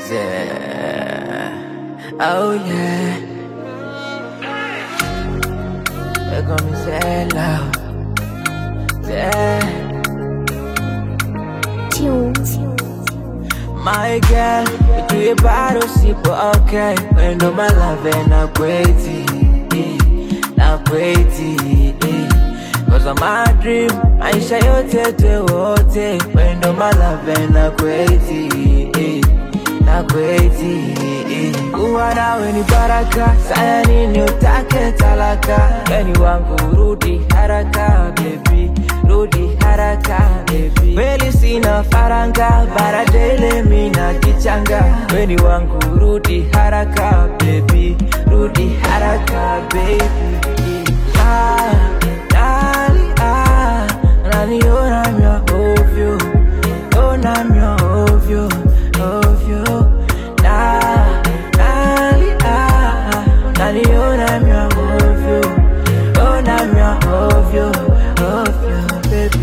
Yeah. Oh yeah. They call me Zella. Yeah. Tunes. My girl, you bado sipo okay. Wendo malave na kweti, na kweti. Cause of my dream, maisha yote te wote. Wendo malave na kweti, na kweti. Kuwa nawe ni baraka, saya nini utake talaka. Weni wangu rudi haraka, baby, rudi haraka, baby. Kweli sina faranga, bara dele mina kichanga. Weni wangu rudi haraka, baby, rudi haraka, baby. Ah, nani, ah, naniona mya ovyo, ona mya ovyo, ovyo. Na, nani, ah, naniona mya ovyo, ona mya ovyo, ovyo, baby.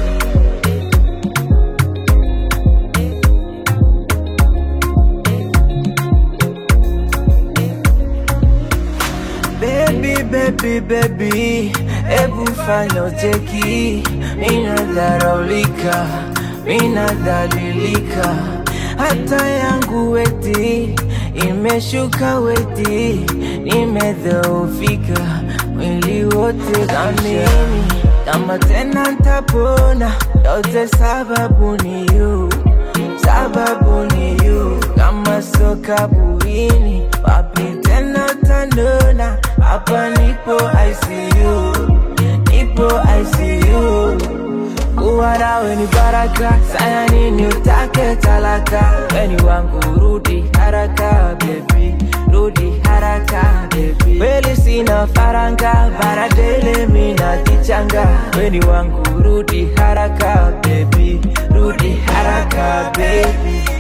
Baby, baby, baby, hebu fanya ucheki, minadharaulika, minadhalilika, hata yangu weti imeshuka weti, nimedhoofika mwili wote kamini, kama tena ntapona, yote sababu ni you, sababu ni you, kama soka buini, wapi tena tanona, hapa nipo ICU, nipo ICU. Kuwa nawe ni baraka, saya nini utake talaka, weni wangu rudi haraka baby, rudi haraka baby. Kweli sina faranga, bara dele mina kichanga, weni wangu rudi haraka baby, rudi haraka baby.